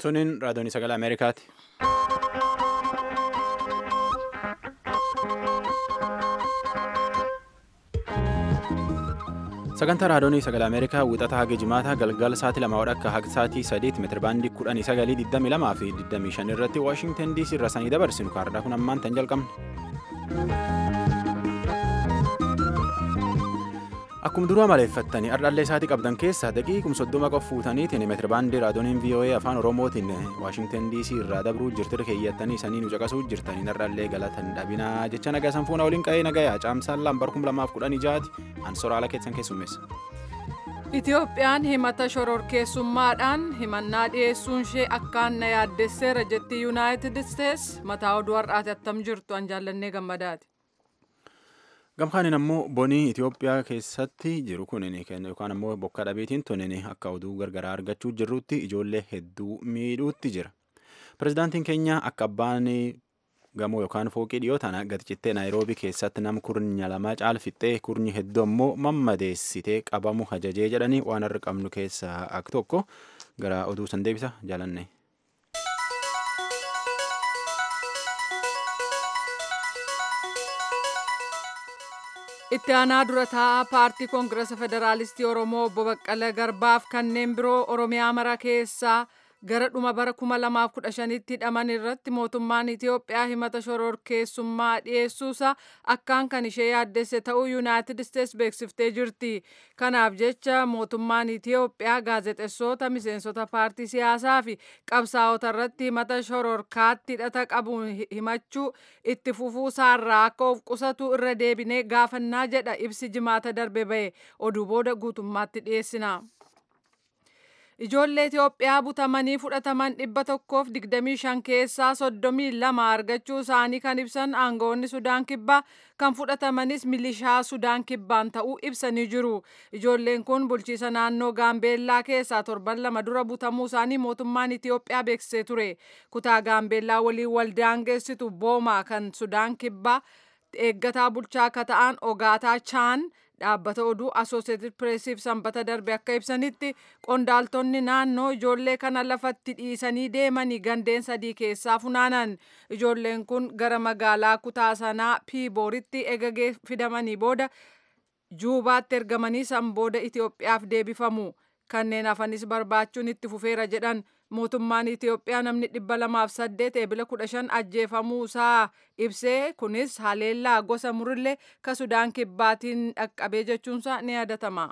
Tuniin raadiyoon sagalee Ameerikaati. Sagantaa raadiyoon sagalee Ameerikaa wixata haga jimaataa galgala sa'aatii lama akka haga sa'aatii sadiitti meetirabaandii kudhanii sagalii digdamii lamaa fi digdamii shan irratti Waashingtan DC irra sanii dabarsinu kaardhaa kun ammaan tan jalqabne. Akkuma duraa maleeffattanii ardhallee isaatii qabdan keessaa daqiiqum soddoma qofa fuutaniitiin meetirabaandii raadiyooniin VOA afaan Oromootiin Waashingtan DC irraa dabruu jirtira keeyyattanii sanii nu caqasuu jirtanii ardhallee galatan dhabinaa jecha nagaa sanfuuna waliin qa'ee nagayaa caamsaan lambar kum lamaaf kudhanii jaati ansoraala keessan keessummeessa. Itoophiyaan himata shororkeessummaadhaan himannaa dhiyeessuun ishee akkaan na yaaddesseera jetti yuunaayitid isteetsi mataa oduu har'aati attam jirtu an jaallannee gammadaati. Gamkaanin ammoo bonii Itoophiyaa keessatti jiru kunin yookaan ammoo bokka dhabeetiin tunin akka oduu gargaraa argachuu jirrutti ijoollee hedduu miidhuutti jira. Pireezidaantiin keenya akka abbaan gamoo yookaan fooqii dhiyoo tana gadi-cittee naayiroobii keessatti nam kurnya lama caalfixxee kurnyi hedduu ammoo mammadeessitee qabamu ajajee jedhanii waan har'a qabnu keessaa akka tokko gara oduu san deebisa jaalanne. itti aanaa dura taa'aa paartii koongirasa federaalistii oromoo obbo baqqala garbaaf kanneen biroo oromiyaa mara keessaa gara dhuma bara 2015tti hidhaman irratti mootummaan itiyoophiyaa himata shororkeessummaa dhiyeessuusa akkaan kan ishee yaaddesse ta'uu yuunaayitid isteetsi beeksiftee jirti kanaaf jecha mootummaan itiyoophiyaa gaazexessoota miseensota paartii siyaasaa fi qabsaa'ota irratti himata shororkaatti hidhata qabu himachuu itti fufuu isaarraa akka of qusatu irra deebinee gaafannaa jedha ibsi jimaata darbe ba'e oduu booda guutummaatti dhiyeessina. Ijoollee Itoophiyaa butamanii fudhataman dhibba tokkoof digdamii shan keessaa soddomii lama argachuu isaanii kan ibsan aangawoonni Sudaan Kibbaa kan fudhatamanis milishaa Sudaan Kibbaan ta'uu ibsanii jiru. Ijoolleen kun bulchiisa naannoo Gaambeellaa keessaa torban lama dura butamuu isaanii mootummaan Itoophiyaa beeksisee ture. Kutaa Gaambeellaa waliin waldaangeessitu Boomaa kan Sudaan Kibbaa eeggataa bulchaa akka ta'an Ogaataa Chaan dhaabbata oduu asooseeted pireesiif sanbata darbe akka ibsanitti qondaaltonni naannoo ijoollee kana lafatti dhiisanii deemanii gandeen sadii keessaa funaanan ijoolleen kun gara magaalaa kutaa sanaa piibooritti eegagee fidamanii booda juubaatti ergamanii san booda itiyoophiyaaf deebifamu kanneen hafanis barbaachuun itti fufeera jedhan mootummaan Itiyoophiyaa namni dhibba lamaaf saddeet eebila kudha shan ajjeefamuu isaa ibsee kunis haleellaa gosa murillee ka Sudaan kibbaatiin dhaqqabee jechuunsaa ni yaadatama.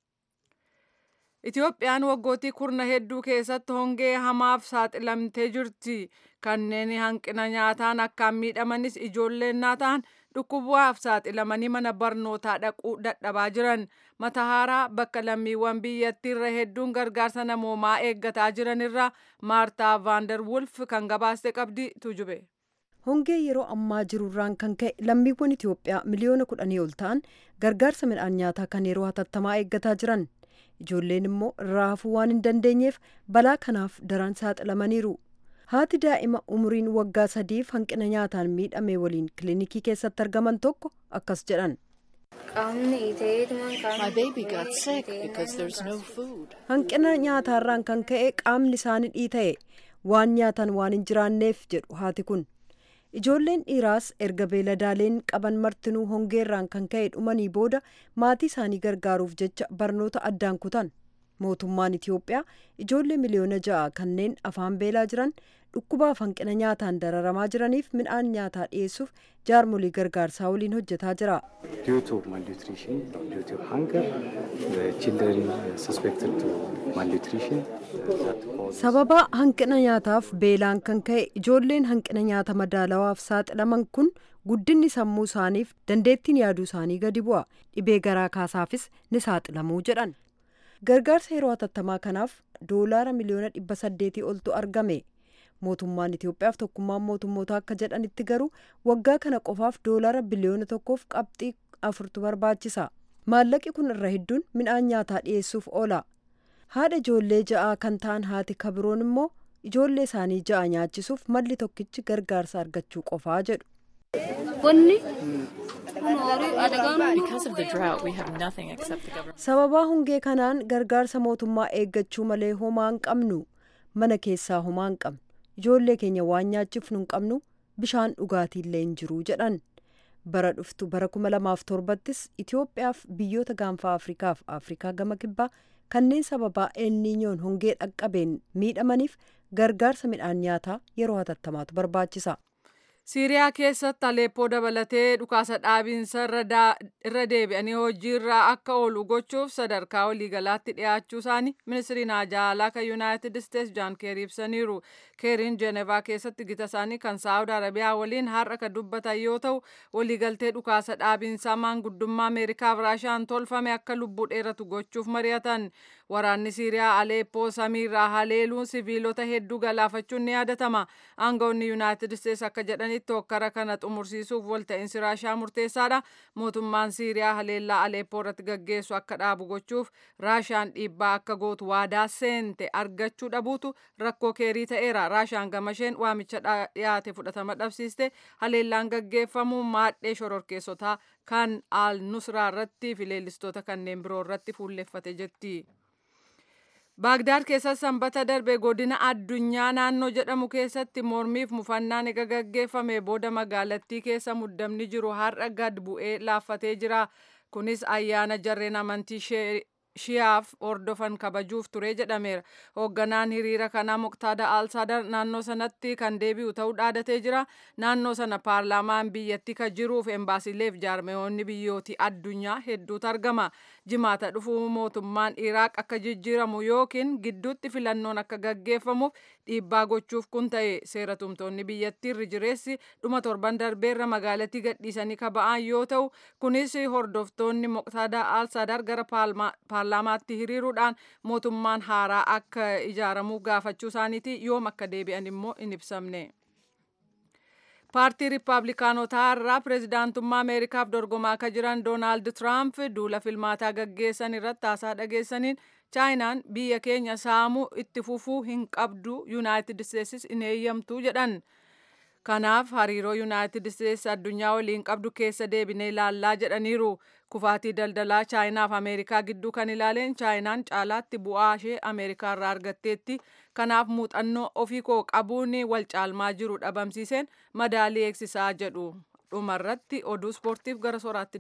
Itiyoophiyaan waggootii kurna hedduu keessatti hongee hamaaf saaxilamtee jirti. Kanneen hanqina nyaataan akkaan miidhamanis ijoolleen ta'an dhukkubaaf saaxilamanii mana barnootaa dhaquu dadhabaa jiran. Matahaaraa bakka lammiiwwan biyyattii irra hedduun gargaarsa namoomaa eeggataa jiran irraa Maartaa Vaandar Wulf kan gabaaste qabdi tujube. Hongee yeroo ammaa jirurraan kan ka'e lammiiwwan Itoophiyaa miliyoona kudhanii ol ta'an gargaarsa midhaan nyaataa kan yeroo hatattamaa eeggataa jiran. Ijoolleen immoo irraa hafuu waan hin dandeenyeef balaa kanaaf daran saaxilamaniiru. Haati daa'ima umuriin waggaa sadiif hanqina nyaataan miidhame waliin kilinikii keessatti argaman tokko akkas jedhan. Hanqina nyaataarraan kan ka'e qaamni isaanii dhiita'e waan nyaatan waan hin jiraanneef jedhu haati kun. Ijoolleen dhiiraas erga beeladaaleen qaban martinuu hongeerraan kan ka'e dhumanii booda maatii isaanii gargaaruuf jecha barnoota addaan kutan. Mootummaan Itiyoophiyaa ijoollee miliyoona ja'a kanneen afaan beelaa jiran dhukkubaaf hanqina nyaataan dararamaa jiraniif midhaan nyaataa dhiyeessuuf jaarmolii gargaarsaa waliin hojjetaa jira. Sababa hanqina nyaataaf beelaan kan ka'e ijoolleen hanqina nyaata madaalawaaf saaxilaman kun guddinni sammuu isaaniif dandeettiin yaaduu isaanii gadi bu'a. Dhibee garaa kaasaafis ni saaxilamuu jedhan. Gargaarsa yeroo hatattamaa kanaaf doolaara miliyoona dhibba saddeetii oltu argame. Mootummaan Itiyoophiyaaf tokkummaan mootummoota akka jedhanitti garuu waggaa kana qofaaf doolaara biliyoona tokkoof qabxii afurtu barbaachisa. Maallaqi kun irra hedduun midhaan nyaataa dhiyeessuuf oola. Haadha ijoollee ja'aa kan ta'an haati kabiroon immoo ijoollee isaanii ja'a nyaachisuuf malli tokkichi gargaarsa argachuu qofaa jedhu. Sababaa hongee kanaan gargaarsa mootummaa eeggachuu malee homaa hin qabnu. mana keessaa homaa hin qabnu ijoollee keenya waan nyaachifnu hin qabnu bishaan dhugaatiillee hin jiru jedhan bara dhuftu bara 2007ttis itiyoophiyaaf biyyoota gaanfaa afrikaaf afrikaa gama kibbaa kanneen sababaa elniinyoon hongee dhaqqabeen miidhamaniif gargaarsa midhaan nyaataa yeroo hatattamaatu barbaachisa. siiriyaa keessatti aleeppoo dabalatee dhukaasa dhaabiinsa irra deebi'anii hojiirra akka oolu gochuuf sadarkaa waliigalaatti dhiyaachuu isaanii ministiriin haajaa alaa kan yuunaayitid isteetsi jaan keerii ibsaniiru keeriin jeenevaa keessatti gita isaanii kan saawud arabiyaa waliin har'a kan dubbatan yoo ta'u waliigaltee dhukaasa dhaabiinsaa maanguddummaa ameerikaaf raashaan tolfame akka lubbuu dheeratu gochuuf mari'atan waraanni siiriyaa aleeppoo samiirraa haleeluun siviilota hedduu galaafachuun ni yaadatama aangawoonni yuunaayitid isteetsi akka jedhanitti hokkara kana xumursiisuuf walta'iinsi raashaa murteessaadha mootummaan siiriyaa haleellaa aleeppoo irratti gaggeessu akka dhaabu gochuuf raashaan dhiibbaa akka gootu waadaa seente argachuu dhabuutu rakkoo keerii ta'eera raashaan gamasheen waamicha dhiyaate fudhatama dhabsiiste haleellaan gaggeeffamu maadhee shororkeessotaa kan al nusraa irratti fi leellistoota kanneen biroo irratti fuulleffate jetti. baagdaad keessatti sanbata darbe godina addunyaa naannoo jedhamu keessatti mormiif mufannaan ega gaggeeffame booda magaalattii keessa muddamni jiru har'a gad bu'ee laaffatee jira kunis ayyaana jarreen amantii shiyaaf hordofan kabajuuf ture jedhameera hoogganaan hiriira kanaa muqtaada alsaadar naannoo sanatti kan deebi'u ta'uu dhaadatee jira naannoo sana paarlaamaan biyyattii kan jiruuf embaasileef jaarmeewonni biyyootii addunyaa hedduutu argama jimaata dhufuu mootummaan iraaq akka jijjiiramu yookiin gidduutti filannoon akka gaggeeffamuuf dhiibbaa gochuuf kun ta'e seera tumtoonni biyyattii irri jireessi dhuma torban darbeerra magaalattii gadhiisanii kaba'an yoo ta'u kunis hordoftoonni muqtaada alsaadar gara paarlaamaatti hiriiruudhaan mootummaan haaraa akka ijaaramuuf gaafachuu isaaniiti yoom akka deebi'an immoo hin ibsamne. paartii riippaabilikaanotaa irraa pireezidaantummaa ameerikaaf dorgomaa akka jiran doonaald tiraamp duula filmaataa gaggeessan irratti haasaa dhageessaniin chaayinaan biyya keenya saamuu itti fufuu hin qabdu yuunaayitid isteetsis hin eeyyamtu jedhan. kanaaf hariiroo yuunaayitid isteetsi addunyaa waliin qabdu keessa deebinee ilaallaa jedhaniiru kufaatii daldalaa chaayinaaf ameerikaa gidduu kan ilaaleen chaayinaan caalaatti bu'aa ishee ameerikaa irraa argatteetti kanaaf muuxannoo ofii koo qabuun wal caalmaa jiru dhabamsiiseen madaalii eegsisaa jedhu dhumarratti oduu ispoortiif gara soraatti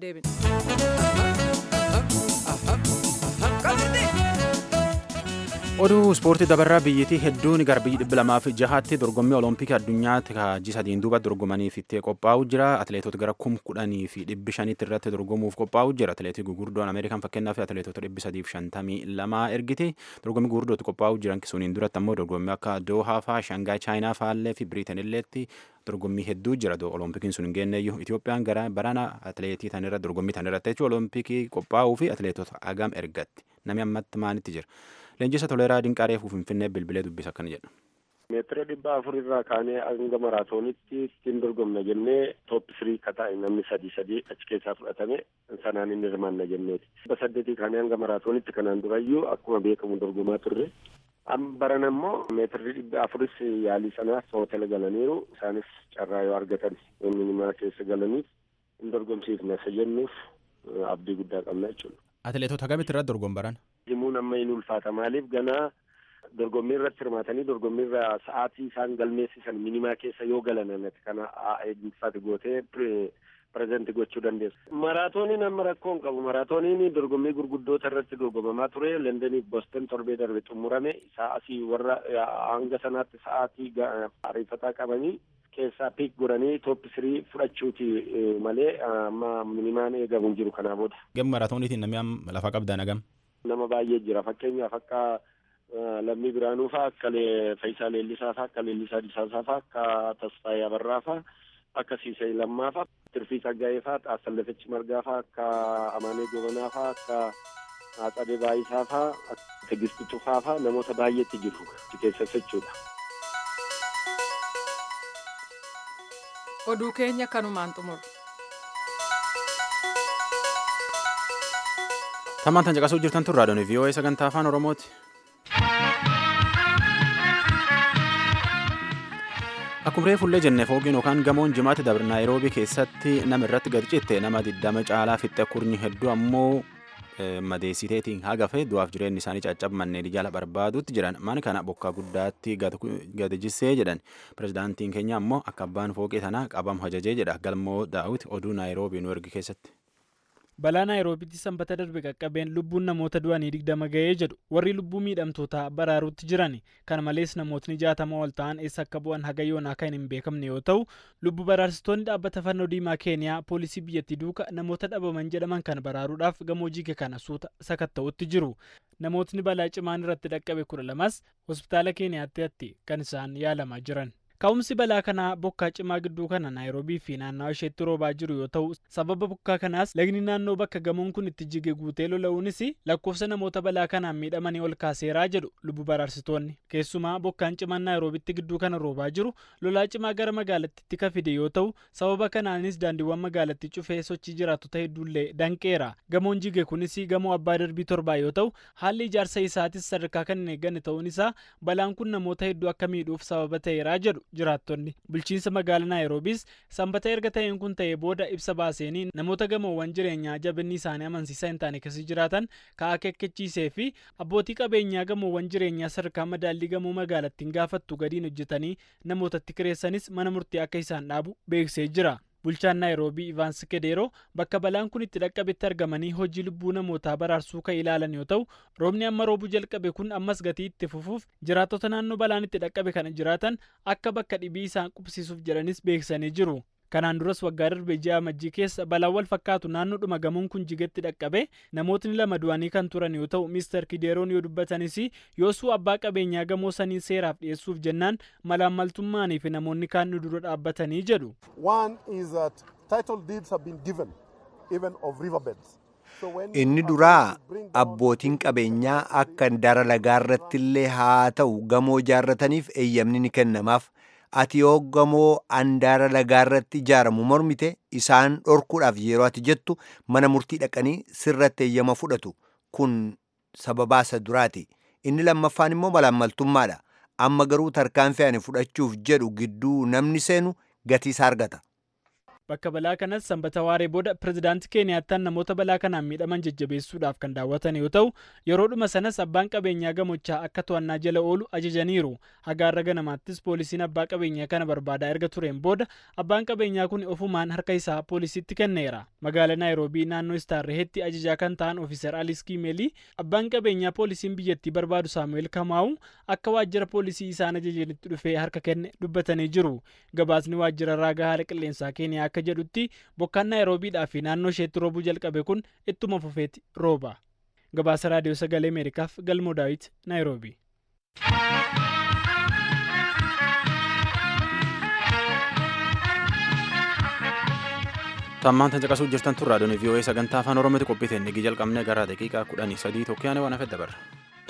deebina. oduu ispoortii dabarraa biyyattii hedduun gara biyyi dhibba lamaa fi jahaatti dorgommii olompikii addunyaatti kaajii sadiin duuba dorgomaniif itti qophaa'u jira atileetota gara kum kudhanii fi dhibbi shanitti irratti dorgomuuf qophaa'u jira atileetii gugurdoon ameerikaan fakkeenyaaf atileetota dhibbi sadiif shantamii lamaa ergite dorgommii gugurdootti qophaa'u jiran suniin duratti ammoo dorgommii akka doohaa faa shangaay chaayinaa faallee fi biriitan illeetti dorgommii hedduu jira olompikiin sun hin geenneeyyuu Itoophiyaan gara barana atileetii tan irra dorgommii tan irratti jechuun olompikii qophaa'uu fi atileetota agam ergatti namni ammatti maanitti jira. Leenjisa toleeraa dinqaareef finfinnee bilbilee dubbisa akkana jedha. meetira dhibba afur irraa kaanee hanga maraatoonitti ittiin dorgomna jennee toop sirii kataa'e namni sadii sadii achi keessaa fudhatame sanaan inni hirmaanna jenneeti. dhibba saddeetii kaanee hanga maraatoonitti kanaan durayyuu akkuma beekamu dorgomaa turre. baran ammoo meetirri dhibba afuris yaalii sanaaf hootela galaniiru isaanis carraa yoo argatan minimaa keessa galaniif hin dorgomsiifna isa jennuuf abdii guddaa qabna jechuudha. Atileetota akkamitti irratti dorgom baran? Himuun amma hin ulfaata maaliif ganaa dorgommii irratti hirmaatanii dorgommii irra sa'aatii isaan galmeessisan minimaa keessa yoo galan kana eegumsaati gootee pireezenti gochuu dandeessu. Maraatooniin amma rakkoo hin qabu. Maraatooniin dorgommii gurguddoota irratti dorgomamaa ture. Londoniif Boston torbee darbe xumurame. Sa'aatii warra hanga sanaatti sa'aatii ariifataa qabanii keessaa piik godhanii toop sirii fudhachuuti malee amma minimaan eegamu hin jiru kanaa booda. Gama maraatooniitiin namni lafa qabdan hagam? Nama baay'ee jira. Fakkeenyaaf akka lammii biraanuu faa akka Faayisaa Leellisaa faa akka Leellisaa Disaasaa faa akka Tasfaayee Abarraa faa akka Siisee Lammaa faa Tirfii Saggaayee faa Xaasallafichi Margaa faa akka Amaanee Gobanaa faa akka Haatsadee Baayisaa faa Tigisti Tufaa faa namoota baay'eetti jiru achi keessas jechuudha. Oduu keenya kanumaan xumuru. Tamaan tan caqasuu jirtan tun raadiyoon VOA sagantaa afaan Oromooti. Akkuma reefullee jenne fooqiin yookaan gamoon jimaatti dabre naayiroobii keessatti nama irratti gad citte nama diddama caalaa fixxe kurnyi hedduu ammoo madeessiteetiin hagafe du'aaf jireenyi isaanii caccabmannee jala barbaadutti jiran mana kana bokkaa guddaatti gadi jissee jedhan pirezidaantiin keenya ammoo akka abbaan fooqee tanaa qabamu ajajee jedha galmoo daawit oduu naayiroobii nu ergi keessatti. balaa naayiroobitti sanbata darbe qaqqabeen lubbuun namoota du'anii digdama ga'ee jedhu warri lubbuu miidhamtootaa baraaruutti jiran kana malees namootni jaatama ol ta'an eessa akka bu'an haga yoonaa kan hin beekamne yoo ta'u lubbu baraarsitoonni dhaabbata fannoo diimaa keeniyaa poolisii biyyattii duuka namoota dhabaman jedhaman kana baraaruudhaaf gamoo jige kana suuta sakatta'utti jiru namootni balaa cimaan irratti dhaqqabe kudha lamas hospitaala keeniyaatti kan isaan yaalamaa jiran. ka'umsi balaa kanaa bokkaa cimaa gidduu kana naayiroobii fi naannawa isheetti roobaa jiru yoo ta'u sababa bokkaa kanaas lagni naannoo bakka gamoon kun itti jige guutee lola'uunis lakkoofsa namoota balaa kanaan miidhamanii ol kaaseeraa jedhu lubbu baraarsitoonni keessumaa bokkaan cimaan naayiroobitti gidduu kana roobaa jiru lolaa cimaa gara magaalattiitti ka fide yoo ta'u sababa kanaanis daandiiwwan magaalattii cufee sochii jiraattota hedduullee danqeera gamoon jige kunis gamoo abbaa darbii torbaa yoo ta'u haalli ijaarsa isaatis sadarkaa kan hin eegganne ta'uun isaa balaan kun namoota hedduu akka miidhuuf sababa ta'eeraa jedhu jiraattonni bulchiinsa magaalaa naayiroobiis sanbata erga ta'een kun ta'ee booda ibsa baaseenii namoota gamoowwan jireenyaa jabinni isaanii amansiisaa hin taane keessa jiraatan ka akeekkachiisee fi abbootii qabeenyaa gamoowwan jireenyaa sadarkaa madaallii gamoo magaalattiin gaafattu gadiin hojjetanii namootatti kireessanis mana murtii akka isaan dhaabu beeksisee jira. bulchaan naayiroobii ivaans kedeeroo bakka balaan kun itti dhaqqabetti argamanii hojii lubbuu namootaa baraarsuu kan ilaalan yoo ta'u roobni amma roobuu jalqabe kun ammas gatii itti fufuuf jiraattota naannoo balaan itti dhaqqabe kana jiraatan akka bakka dhibii isaan qubsiisuuf jedhanis beeksisanii jiru. kanaan duras waggaa darbe ji'a amajjii keessa balaan wal fakkaatu naannoodhuma gamoon kun jigetti dhaqqabe namootni lama du'anii kan turan yoo ta'u miistar kideeroon yoo dubbatanis yoosuu abbaa qabeenyaa gamoo sanii seeraaf dhiyeessuuf jennaan malaammaltummaanii fi namoonni kaan nu dura dhaabbatanii jedhu. inni duraa abbootiin qabeenyaa akka dara lagaarratti illee haa ta'u gamoo ijaarrataniif eeyyamni ni kennamaaf. ati yoo gamoo andaara lagaarratti ijaaramu mormite isaan dhorkuudhaaf yeroo ati jettu mana murtii dhaqanii sirratti eeyyama fudhatu kun sababaa isa duraati inni lammaffaan immoo malaammaltummaadha amma garuu tarkaanfii ani fudhachuuf jedhu gidduu namni seenu gatii isaa argata. bakka balaa kanas sanbata waaree booda pirezidaantii keeniyaattaan namoota balaa kanaan miidhaman jajjabeessuudhaaf kan daawwatan yoo ta'u yeroodhuma sanas abbaan qabeenyaa gamochaa akka to'annaa jala oolu ajajaniiru hagaarra ganamaattis poolisiin abbaa qabeenyaa kana barbaadaa erga tureen booda abbaan qabeenyaa kun ofumaan harka isaa poolisiitti kenneera magaalaa naayiroobii naannoo istaarrehetti ajajaa kan ta'an ofiiser aliis kiimeelii abbaan qabeenyaa poolisiin biyyattii barbaadu saamu'eel kamaawu akka waajjira poolisii isaan ajajanitti dhufee harka kenne dubbatanii jiru gabaasni waajjira raagaa haala qilleensaa keeniyaa akka jedhutti bokkaan naayiroobiidhaa fi naannoo isheetti roobuu jalqabe kun ittuma fufeeti rooba gabaasa raadiyoo sagalee ameerikaaf galmoo daawit naayiroobii. tammaan tan caqasuu jirtan tun raadiyoon vii'oo'ee sagantaa afaan oromooti qophii teennigii jalqabne gara daqiiqaa kudhanii sadii tokkoyaane waan hafe dabarra.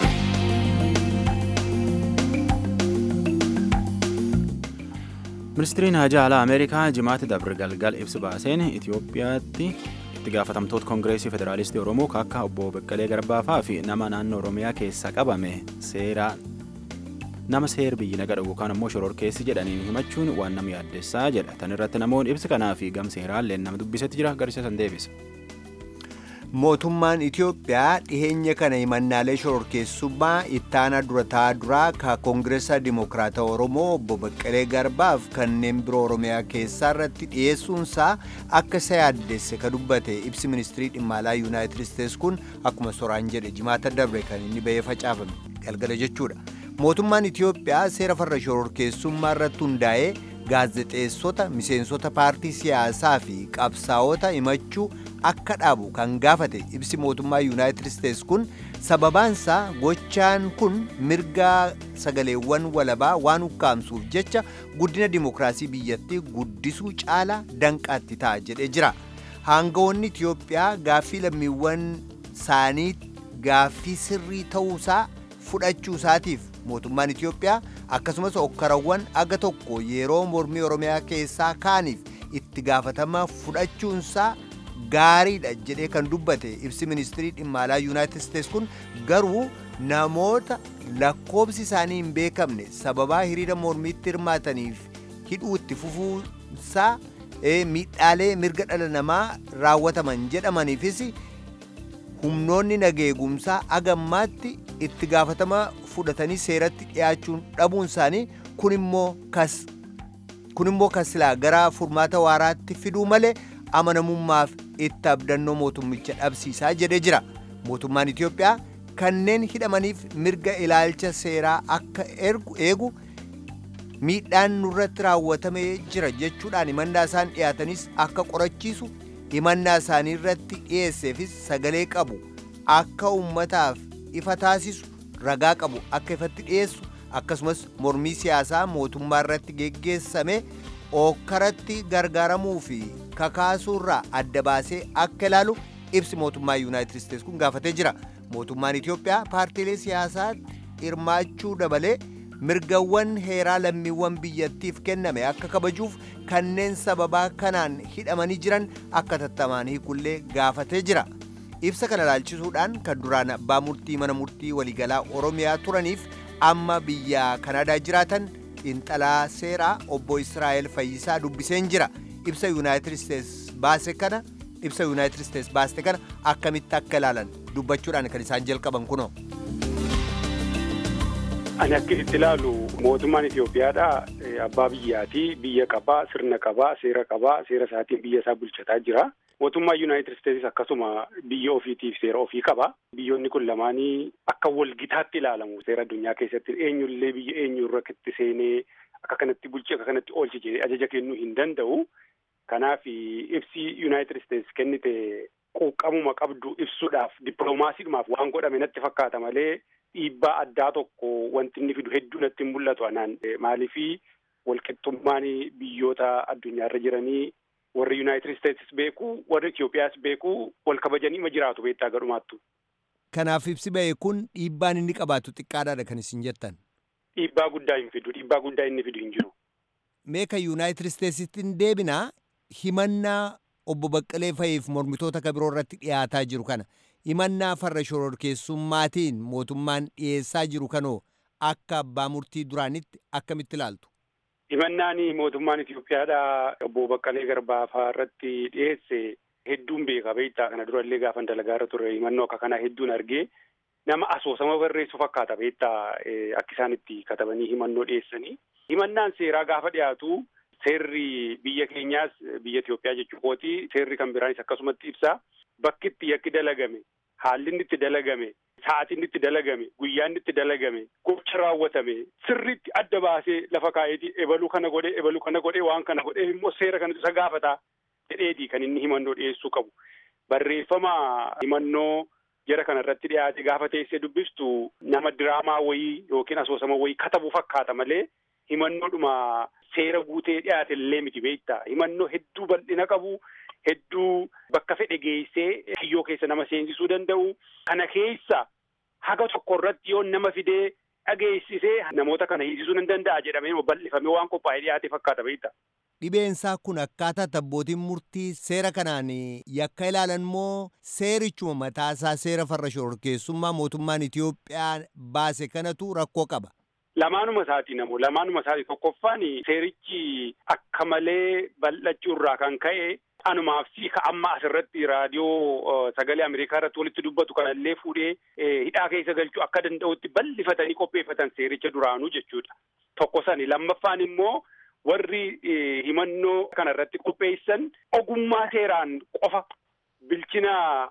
ministiriin haajaa alaa ameerikaa jimaatti dabre galgal ibsi baaseen itiyoophiyaatti itti gaafatamtoota koongireesii federaalistii oromoo akka obbo beqqalee garbaafaa fi nama naannoo oromiyaa keessa qabame seera nama seer biyyi naga dhagu yookaan ammoo shororkeessi jedhaniin himachuun waan nama yaaddessaa jedha tan irratti namoonni ibsi kanaa fi gamseeraallee nama dubbisetti jira garisa san deebisa. mootummaan Itiyoophiyaa dhiheenya kana himannaalee shororkeessummaa ittaanaa durataa duraa ka koongireesaa dimokiraata oromoo obbo Baqqalee Garbaaf kanneen biroo oromiyaa keessaa irratti dhiyeessuunsaa akka isa yaaddesse ka dubbate ibsi ministirii dhimma alaa yuunaayitid isteets kun akkuma soraan jedhe jimaata darbe kan inni bahee facaafame galgala jechuudha. mootummaan Itiyoophiyaa seera farra shororkeessummaa irratti hundaa'ee gaazexeessota miseensota paartii siyaasaa fi qabsaa'ota himachuu akka dhaabu kan gaafate ibsi mootummaa yuunaayitid isteets kun sababaansaa gochaan kun mirgaa sagaleewwan walabaa waan ukkaamsuuf jecha guddina dimokiraasii biyyattii guddisuu caala danqaatti ta'a jedhee jira haangawoonni itiyoophiyaa gaaffii lammiiwwan isaanii gaaffii sirrii ta'uusaa fudhachuu isaatiif mootummaan itiyoophiyaa akkasumas okkarawwan aga tokko yeroo mormii oromiyaa keessaa kaaniif itti gaafatama fudhachuunsaa gaariidha jedhee kan dubbate ibsi ministirii dhimma alaa yuunaayitid isteets kun garuu namoota lakkoobsi isaanii hin beekamne sababaa hiriira mormiitti hirmaataniif hidhuu itti fufuusaa miidhaalee mirga dhala namaa raawwataman jedhamaniifis humnoonni nageegumsaa agammaatti itti gaafatama fudhatanii seeratti dhiyaachuun dhabuun isaanii kun immoo kas kun immoo kan silaa gara furmaata waaraatti fiduu malee amanamummaaf itti abdannoo mootummicha dhabsiisaa jedhee jira mootummaan Itiyoophiyaa kanneen hidhamaniif mirga ilaalcha seeraa akka eegu miidhaan nurratti raawwatamee jira jechuudhaan himannaa isaan dhiyaatanis akka qorachiisu himannaa isaanii irratti dhiyeesseefis sagalee qabu akka ummataaf ifa taasisu ragaa qabu akka ifatti dhiyeessu akkasumas mormii siyaasaa mootummaa irratti geggeessame ookkaratti gargaaramuu fi kakaasuurraa adda baasee akka ilaalu ibsi mootummaa yuunaayitid isteets kun gaafatee jira mootummaan itiyoophiyaa paartiilee siyaasaatti hirmaachuu dabalee mirgawwan heeraa lammiiwwan biyyattiif kenname akka kabajuuf kanneen sababaa kanaan hidhamanii jiran akka tattamaan hiikullee gaafatee jira ibsa kana ilaalchisuudhaan kan duraan abbaa murtii mana murtii waliigalaa oromiyaa turaniif amma biyya kanaadaa jiraatan xiinxalaa seeraa obbo israa'el fayyisaa dubbiseen jira ibsa yuunaayitid isteets baase kana ibsa yuunaayitid isteets baaste kana akkamitti akka ilaalan dubbachuudhaan kan isaan jalqaban kunoo. Ani akka itti ilaalu mootummaan Itoophiyaadha abbaa biyyaati biyya qabaa sirna qabaa seera qabaa seera isaatiin biyya isaa bulchataa jira. Mootummaan Yuunaayitid Isteetsis akkasuma biyya ofiitiif seera ofii qaba. Biyyoonni kun lamaanii akka walgitaatti ilaalamu seera addunyaa keessatti eenyullee biyya eenyu irratti seenee akka kanatti bulchi akka kanatti oolchi jedhee ajaja kennuu hin danda'u. Kanaaf ibsi Yuunaayitid Isteets kennite quuqqamuma qabdu ibsuudhaaf dippiloomaasiidhumaaf waan godhame natti fakkaata malee dhiibbaa addaa tokko wanti inni fidu hedduu natti hin mul'atu anaan maaliifi walqixxummaan biyyoota addunyaarra jiranii warri Yuunaayitid Isteetsis beeku warri Itoophiyaas beeku wal kabajanii ma jiraatu beektaa gadhumaattu. Kanaaf ibsi ba'e kun dhiibbaan inni qabaatu xiqqaadhaadha kan isin jettan. Dhiibbaa guddaa hin fidu dhiibbaa guddaa inni fidu hin jiru. Meeka Yuunaayitid Isteetsitti hin deebinaa himannaa obbo Baqqalee Fayiif mormitoota kan biroo irratti dhiyaataa jiru kana himannaa farra shororkeessummaatiin mootummaan dhiyeessaa jiru kanoo akka abbaa murtii duraanitti akkamitti ilaaltu? Himannaan mootummaan Itoophiyaadhaa obbo Baqqalee Garbaafaa irratti dhiyeesse hedduun beeka beektaa kana durallee gaafa dalagaa irra ture himannoo akka kanaa hedduun argee nama asoosama barreessu fakkaata beektaa akka isaan itti katabanii himannoo dhiyeessanii. Himannaan seeraa gaafa dhiyaatu seerri biyya keenyaas biyya Itoophiyaa jechuu kooti seerri kan biraanis akkasumatti ibsa bakki itti yakki dalagame haalli inni itti dalagame sa'aatiin itti dalagame guyyaan itti dalagame gocha raawwatame sirriitti adda baasee lafa kaa'eeti ebaluu kana godhee ebaluu kana godhee waan kana godhee immoo seera kana isa gaafata jedheeti kan inni himannoo dhiyeessuu qabu barreeffama himannoo jara kana irratti dhiyaate gaafa teessee dubbistu nama diraamaa wayii yookiin asoosama wayii katabu fakkaata malee himannoodhuma seera guutee dhiyaate illee miti beektaa himannoo hedduu bal'ina qabu hedduu bakka fedhe geessee kiyyoo keessa nama seensisuu danda'u kana keessa haga tokko irratti yoo nama fidee dhageessisee namoota kana hiisisuu hin danda'a jedhamee bal'ifamee waan qophaa'ee dhiyaate fakkaata beektaa. Dhibeensaa kun akkaataa abbootiin murtii seera kanaan yakka ilaalan moo seerichuma mataasaa seera farra shororkeessummaa mootummaan Itoophiyaa baase kanatu rakkoo qaba. Lamaanuma isaati namoo lamaanuma isaati tokkoffaan seerichi akka malee bal'achuu irraa kan ka'e anumaaf siika amma asirratti raadiyoo sagalee Ameerikaa irratti walitti dubbatu kanallee fuudhee hidhaa keessa galchuu akka danda'utti bal'ifatanii qopheeffatan seericha duraanuu jechuudha. Tokko sani lammaffaan immoo warri himannoo kana irratti qopheessan ogummaa seeraan qofa bilchina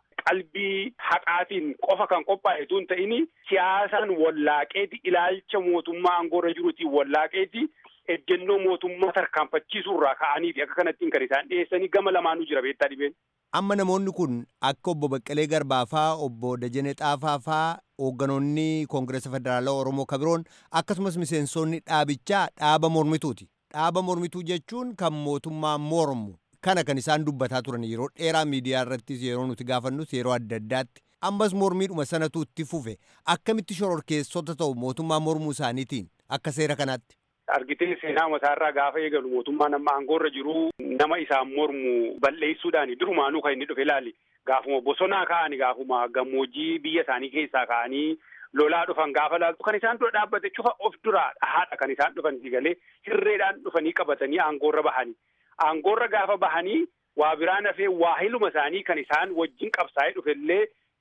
qalbii haqaatiin qofa kan qophaa'e tun ta'ini siyaasaan wallaaqeeti ilaalcha mootummaa aangoorra jiruutiin wallaaqeeti ejjennoo mootummaa tarkaanfachiisuu irraa ka'aniiti akka kanattiin kan isaan dhiyeessanii gama lamaanuu jira beektaa dhibeen. Amma namoonni kun akka obbo Baqqalee Garbaafaa, obbo Dajanee Xaafaafaa, hoogganoonni Koongireesa Federaalaa Oromoo kabiroon akkasumas miseensonni dhaabichaa dhaaba mormituuti. Dhaaba mormituu jechuun kan mootummaa mormu. Kana kan isaan dubbataa turan yeroo dheeraa miidiyaa irrattis yeroo nuti gaafannus yeroo adda addaatti ammas mormiidhuma sanatu itti fufe akkamitti shororkeessota ta'u mootummaa mormuu isaaniitiin akka seera kanaatti. Argitee seenaa mataarraa gaafa eegalu mootummaan amma aangoorra jiru nama isaan mormu balleessuudhaani durumaanuu kan inni dhufe ilaali. Gaafuma bosonaa ka'anii gaafuma gammoojjii biyya isaanii keessaa ka'anii lolaa dhufan gaafa laaltu kan isaan dura dhaabbate cufa of duraa dhahaadha kan isaan dhufan galee hirreedhaan dhufanii qabatanii aangoorra bahanii. Aangoorra gaafa bahanii waa biraan hafee waa hiluma isaanii kan isaan wajjin qabsaa'ee dhufellee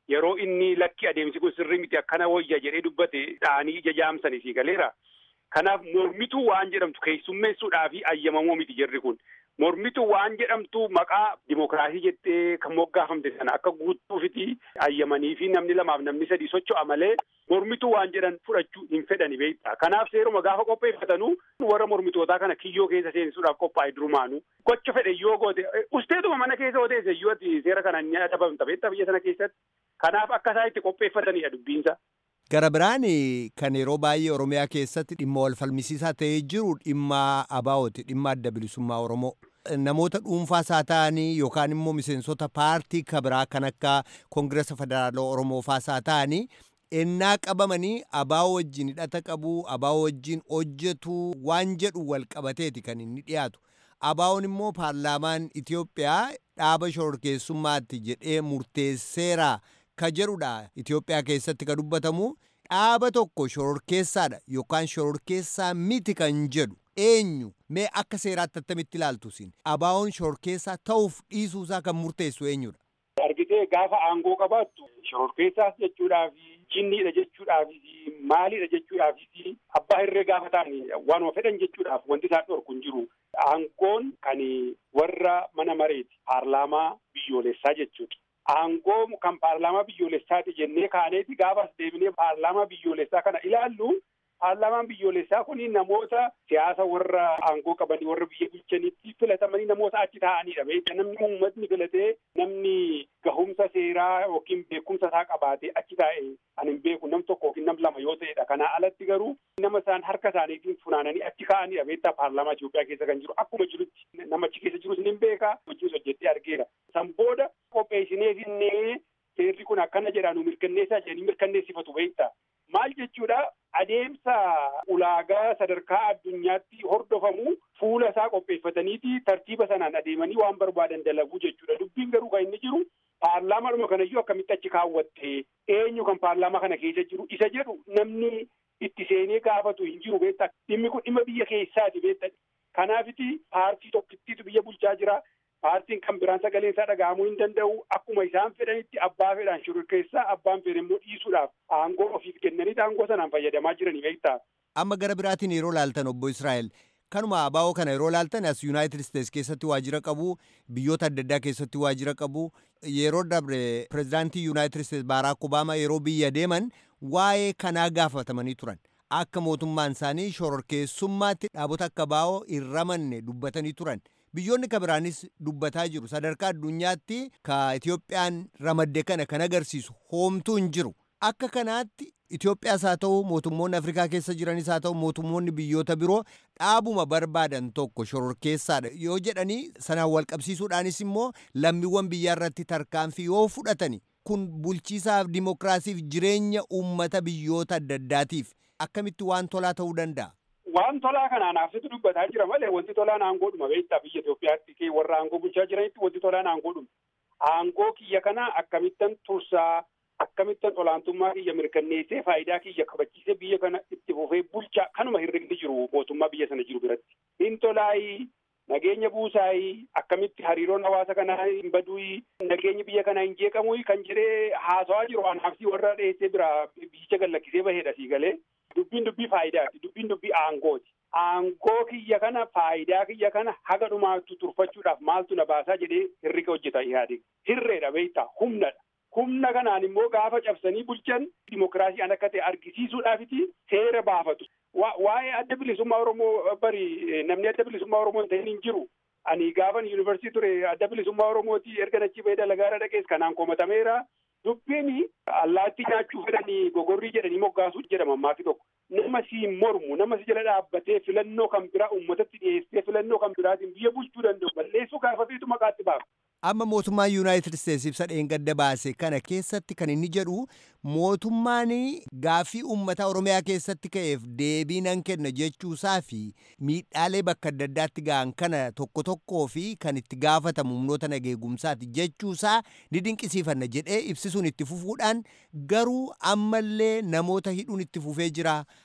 yeroo inni lakki adeemsi kun sirrii miti akkana wayya jedhee dubbate dha'anii ija jaamsanii fi galeera. Kanaaf mormituu waan jedhamtu keessummeessuudhaa fi ayyamamoo miti jirri kun. Mormituu waan jedhamtu maqaa dimokiraasii jettee kan moggaafamte sana akka guutuufiti ayyamanii fi namni lamaaf namni sadii socho'a malee mormituu waan jedhan fudhachuu hin fedhani beektaa. Kanaaf seeruma gaafa qopheeffatanuu warra mormitootaa kana kiyyoo keessa seensisuudhaaf qophaa'e durumaanu gocha fedhe yoo goote usteetuma mana keessa yoo teesse iyyuu ati seera kana ni adabamta beektaa biyya sana keessatti. Kanaaf akka isaan itti qopheeffatanidha dubbiinsa. Gara biraan kan yeroo baay'ee Oromiyaa keessatti dhimma wal falmisiisaa ta'ee jiru dhimma ABO'ti dhimma adda bilisummaa Oromoo. Namoota dhuunfaas haa ta'anii yookaan immoo miseensota paartii kabiraa kan akka Koongiresa Federaalaa Oromoo faas haa ta'anii ennaa qabamanii ABO wajjin hidhata qabu ABO wajjin hojjetu waan jedhu wal qabateeti kan inni dhiyaatu. ABO'n immoo paarlaamaan Itoophiyaa dhaaba shororkeessummaatti jedhee murteesseera ka jedhudha Itoophiyaa keessatti ka dubbatamu dhaaba tokko shororkeessaadha yookaan shororkeessaa miti kan jedhu eenyu mee akka seeraatti attamitti ilaaltu sin ABO'n shororkeessaa ta'uuf dhiisuusaa kan murteessu eenyudha. Argitee gaafa aangoo qabaattu shororkeessaas jechuudhaafi jinniidha jechuudhaafi maaliidha jechuudhaafi abbaa irree gaafa ta'an waanuma fedhan jechuudhaaf wanti isaan dhorku hin jiru. Aangoon kan warra mana mareeti paarlaamaa biyyoolessaa jechuudha. Aangoo kan paarlaamaa biyyoolessaati jennee kaaneeti gaafas deebinee paarlaamaa biyyoolessaa kana ilaallu paarlaamaan biyyoolessaa kun namoota siyaasa warra aangoo qabanii warra biyya bulchanitti filatamanii namoota achi taa'anidha. Beekta namni uummatni filatee namni gahumsa seeraa yookiin beekumsa isaa qabaatee achi taa'e ani hin beeku nam tokko yookiin nam lama yoo ta'edha. Kanaa alatti garuu nama isaan harka isaaniitiin funaananii achi kaa'anidha. Beektaa paarlaamaa Itoophiyaa keessa kan jiru akkuma jirutti nama achi keessa jirus ni beeka hojiis hojjettee argeera. San booda qopheessineefinnee seerri kun akkana jedhaa nu mirkanneessaa jedhanii mirkanneessifatu beektaa. Maal jechuudha adeemsa ulaagaa sadarkaa addunyaatti hordofamu fuula isaa qopheeffataniiti tartiiba sanaan adeemanii waan barbaadan dalaguu jechuudha. Dubbiin garuu kan inni jiru paarlaamaadhuma kanayyuu akkamitti achi kaawwatte eenyu kan paarlaamaa kana keessa jiru isa jedhu namni itti seenee gaafatu hin jiru beektaa. Dhimmi kun dhimma biyya keessaati beektaa. Kanaafiti paartii tokkittiitu biyya bulchaa jira. Paartiin kan biraan sagalee isaa dhaga'amuu hin danda'u akkuma isaan fedhanitti abbaa fedhan shororkeessaa abbaan fedhe immoo dhiisuudhaaf aangoo ofiif kennaniiti aangoo sanaan fayyadamaa jiranii beektaa. Amma gara biraatiin yeroo laaltan obbo Israa'el kanuma ABO kana yeroo laaltan as Yuunaayitid Isteets keessatti waajjira qabu biyyoota adda addaa keessatti waajjira qabu yeroo dabre pirezidaantii Yuunaayitid Isteets Baaraak Obaamaa yeroo biyya deeman waa'ee kanaa gaafatamanii turan. Akka mootummaan isaanii shororkeessummaatti dhaabota akka ABO hin ramanne dubbatanii turan. biyyoonni ka biraanis dubbataa jiru sadarkaa addunyaatti ka Itoophiyaan ramadde kana kan agarsiisu hoomtuu hin jiru akka kanaatti Itoophiyaas haa ta'u mootummoonni Afrikaa keessa jiranis haa ta'u mootummoonni biyyoota biroo dhaabuma barbaadan tokko shororkeessaadha yoo jedhanii sanaan wal qabsiisuudhaanis immoo lammiiwwan biyyaa irratti tarkaanfii yoo fudhatani kun bulchiisaaf dimokiraasiif jireenya uummata biyyoota adda addaatiif akkamitti waan tolaa ta'uu danda'a. Waan tolaa kanaan asitti dubbataa jira malee wanti tolaan aangoodhuma beektaa biyya Itoophiyaatti warra aangoo bulchaa jiranitti wanti tolaan aangoodhuma. Aangoo kiyya kana akkamittan tursaa akkamittan olaantummaa kiyya mirkanneessee faayidaa kiyya kabachiisee biyya kana itti fufee bulchaa kanuma hirrigni jiru mootummaa biyya sana jiru biratti. Hin tolaayii nageenya buusaayii akkamitti hariiroon hawaasa kanaa hin baduuyii nageenyi biyya kanaa hin jeeqamuuyii kan jedhee haasawaa jiru waan hafsii warra dhiyeessee bira biyyicha gallakkisee baheedha sii galee. Dubbiin dubbii faayidaati. Dubbiin dubbii aangooti. Aangoo kiyya kana faayidaa kiyya kana haga dhumaattu turfachuudhaaf maaltu na baasaa jedhee hirriga hojjeta yaade. Hirreedha beektaa humnadha. Humna kanaan immoo gaafa cabsanii bulchan dimokiraasii an akka ta'e argisiisuudhaafiti seera baafatu. Waa'ee adda bilisummaa Oromoo bari namni adda bilisummaa Oromoo hin ta'in hin jiru. Ani gaafan yuunivarsiitii ture adda bilisummaa Oromooti erga nachi bahee dalagaara dhaqees kanaan komatameera. Dubbiin allaattii nyaachuu fedhanii gogorrii jedhanii moggaasuu jedhama ammaati tokko. Nama si mormu nama si jala dhaabbatee filannoo kan biraa uummatatti dhiyeessee filannoo kan biraatiin biyya bulchuu danda'u balleessuu gaafa feetu maqaatti baafa. Amma mootummaan Yuunaayitid Isteets ibsa dheengadda baase kana keessatti kan inni jedhu mootummaan gaaffii uummata Oromiyaa keessatti ka'eef deebii nan kenna jechuusaa fi miidhaalee bakka adda addaatti ga'an kana tokko tokkoo fi kan itti gaafatamu humnoota nageegumsaati jechuusaa ni dinqisiifanna jedhee ibsisuun itti fufuudhaan garuu ammallee namoota hidhuun itti fufee jira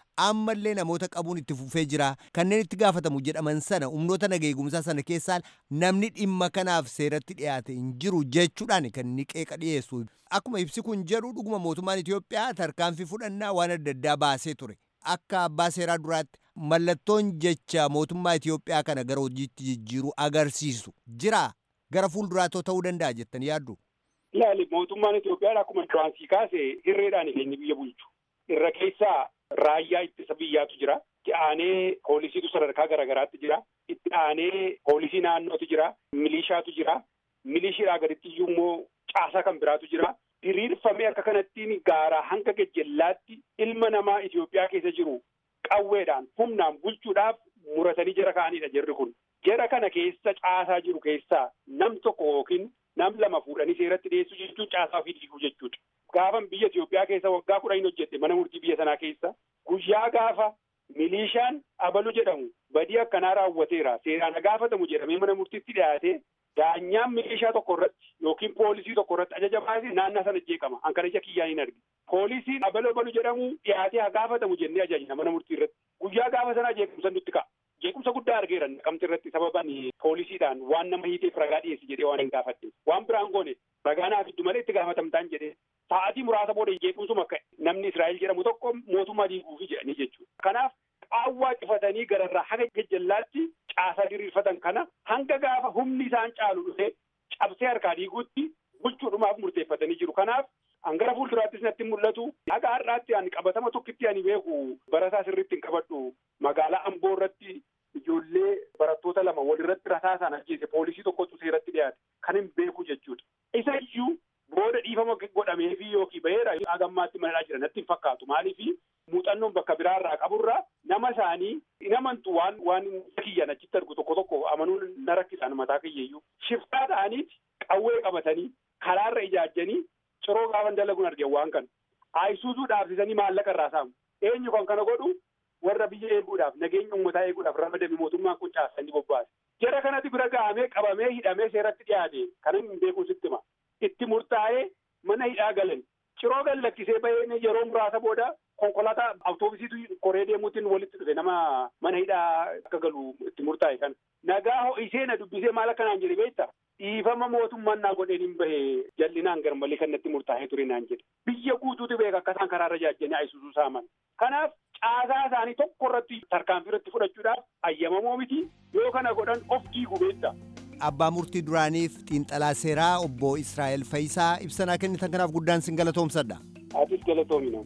ammallee namoota qabuun itti fufee jira kanneen itti gaafatamu jedhaman sana humnoota nageegumsaa sana keessaa namni dhimma kanaaf seeratti dhiyaate hin jiru jechuudhaan kan inni qeeqa dhiyeessu akkuma ibsi kun jedhu dhuguma mootummaan Itoophiyaa tarkaanfii fudhannaa waan adda addaa baasee ture akka abbaa seeraa duraatti mallattoon jecha mootummaa Itoophiyaa kana gara hojiitti jijjiiruu agarsiisu jira gara fuulduraatoo ta'uu danda'a jettanii yaaddu. Ilaali mootummaan Itoophiyaa akkuma duraansii kaase hirreedhaan keenya biyya bulchu. Irra keessaa raayyaa ittisa biyyaatu jira. Itti aanee poolisiitu sadarkaa garaagaraatti jira. Itti aanee poolisii naannootu jira. Milishaatu jira. Milishiidhaa gaditti iyyuu immoo caasaa kan biraatu jira. Diriirfamee akka kanattiin gaaraa hanga gajjallaatti ilma namaa Itoophiyaa keessa jiru qawweedhaan humnaan bulchuudhaaf muratanii jara ka'anidha jarri kun. Jara kana keessa caasaa jiru keessaa nam tokko yookiin nam lama fuudhanii seeratti dhiyeessuu jechuun caasaa ofii diiguu jechuudha. Gaafan biyya Itoophiyaa keessa waggaa kudha hin hojjette mana murtii biyya sanaa keessa guyyaa gaafa milishaan abalu jedhamu badii akkanaa raawwateera seeraan gaafatamu jedhamee mana murtiitti dhiyaate daanyaan milishaa tokko irratti yookiin poolisii tokko irratti ajaja baasee naannaa sana jeeqama an kana ija kiyyaan hin argi. Poolisiin abalu abalu jedhamu dhiyaatee haa gaafatamu jennee ajajna mana murtii irratti guyyaa gaafa sanaa jeequmsa nutti ka'a. jeequmsa guddaa argeera naqamte irratti sababan poolisiidhaan waan nama hiiteef ragaa dhiyeessi jedhee waan hin gaafadhe waan biraan goone ragaa naaf iddu malee itti gaafatamtaan jedhee sa'aatii muraasa booda jeequmsuma ka'e namni Israa'el jedhamu tokko mootummaa diiguufi jedhanii jechuudha. Kanaaf qaawwaa cufatanii gararraa haga gajjallaatti caasaa diriirfatan kana hanga gaafa humni isaan caalu dhufee cabsee harkaa diiguutti bulchuudhumaaf murteeffatanii jiru. Kanaaf hangara fuulduraattis natti mul'atu haga har'aatti ani qabatama tokkitti ani beeku barataa sirriitti hin qabadhu magaalaa Amboo irratti ijoollee barattoota lama walirratti rasaasaan ajjeese poolisii tokkotu seeratti dhiyaate kan hin beeku jechuudha. Isa iyyuu booda dhiifama godhameefi yookiin baheera hagammaatti manadhaa jira natti hin fakkaatu maaliifi muuxannoon bakka biraarraa qaburraa nama isaanii hin amantu waan waan kiyyan achitti argu tokko tokko amanuun na rakkisaan mataa kiyyeeyyuu shiftaa ta'aniiti qawwee qabatanii karaarra ijaajjanii ciroo gaafa dalaguun argeen waan kana ayisuuzuu dhaabsisanii maallaqa irraa saamu eenyu kan kana godhu warra biyya eeguudhaaf nageenya uummataa eeguudhaaf ramadame mootummaan kun caasanii bobbaase. Jara kanatti bira gahamee qabamee hidhamee seeratti dhiyaate kanan hin beeku sitti hima. Itti murtaa'ee mana hidhaa galan. Ciroo gad lakkisee bahee yeroo muraasa booda konkolaataa awutoobisiitu koree deemuutiin walitti dhufe nama mana hidhaa akka galu itti murtaa'e kana. Nagaa ho'isee na dubbisee maal akkanaan jedhe beektaa? dhiifama mootummaan naa godheen hin bahe jal'inaan garmalee kan natti murtaa'ee ture naan jedhe biyya guutuutu beeka akka isaan karaarra jaajjanii ayisuusuu saaman kanaaf caasaa isaanii tokko irratti tarkaanfii irratti fudhachuudhaaf ayyamamoo miti yoo kana godhan of diigu beekta. Abbaa murtii duraaniif xiinxalaa seeraa obbo Israa'el Fayisaa ibsanaa kennitan kanaaf guddaan sin galatoomsadha. Atis galatoominaa.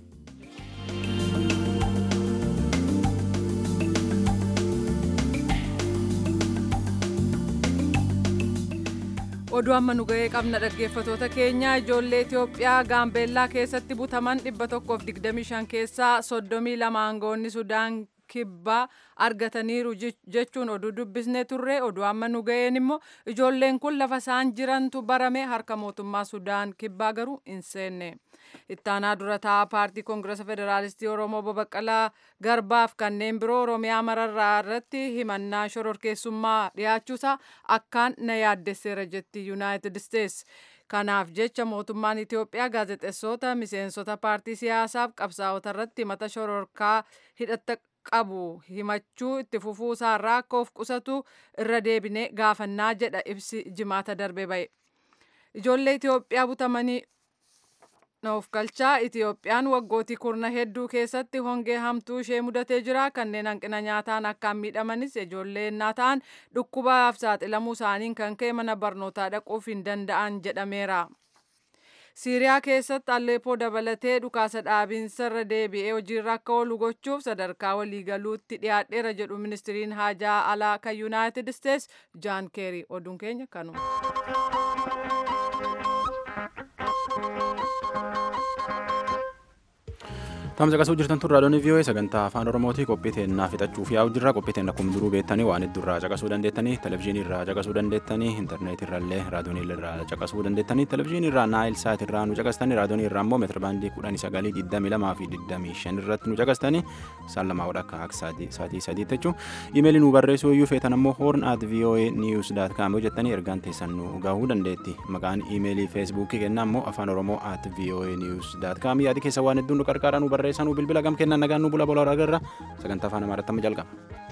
oduu amma nu ga'ee qabna dhaggeeffatoota keenya ijoollee Itoophiyaa gaambeellaa keessatti butaman 125 keessaa 32 aangoonni Sudaan kibbaa argataniiru jechuun oduu dubbisnee turre oduu amma nu ga'een immoo ijoolleen kun lafa isaan jirantu barame harka mootummaa Sudaan kibbaa garuu hin seenne. ittaanaa dura taa'aa paartii koongirasa federaalistii oromoo babaqqalaa garbaaf kanneen biroo oromiyaa mararraa irratti himannaa shororkeessummaa dhiyaachuusaa akkaan na yaaddesseera jetti yuunaayitid isteetsi. kanaaf jecha mootummaan itiyoophiyaa gaazexeessota miseensota paartii siyaasaaf qabsaa'ota irratti himata shororkaa hidhatta qabu himachuu itti fufuu isaarraa akka of qusatu irra deebine gaafannaa jedha ibsi jimaata darbe ba'e. ijoollee itiyoophiyaa butamanii of galchaa Itiyoophiyaan waggootii kurna hedduu keessatti hongee hamtuu ishee mudatee jira. Kanneen hanqina nyaataan akkaan miidhamanis ijoollee innaa ta'an dhukkubaaf saaxilamuu isaaniin kan ka'e mana barnootaa dhaquuf hin danda'an jedhameera. Siiriyaa keessatti Alleepoo dabalatee dhukaasa dhaabiinsa irra deebi'ee hojiirra akka oolu gochuuf sadarkaa waliigaluutti dhiyaadheera jedhu ministiriin haajaa alaa kan Yuunaayitid Isteets Jaan Keeri. Oduun keenya kanuma. Tamsa qasuu jirtan tun raadiyoon VOA sagantaa afaan Oromootii qophii teennaa fixachuuf yaa'u jirra. Qophii teenna akkuma duruu beektanii waan heddurraa caqasuu dandeettanii, televizyiinii irraa caqasuu dandeettanii, intarneetii irraallee raadiyoonii irraa caqasuu dandeettanii, televizyiinii irraa naayil saat irraa nu caqastanii, raadiyoonii irraa immoo meetira baandii kudhanii sagalii digdamii lamaa fi digdamii shan irratti nu caqastanii, isaan lamaa wadha akka akka saatii sadiitti jechuun. Imeelii nu barreessuu iyyuu feetan ammoo horn at voa news dot com jettanii ergaan teessan nu gahuu dandeetti. Maqaan imeelii feesbuukii kennaa ammoo afaan oromoo at voa news dot com yaadi keessa waan hedduun nu qarqaara nu barreessu. barreessanuu bilbila gam kennan nagaan nu bula bola agarra sagantaa afaan amaaraatti amma jalqaba.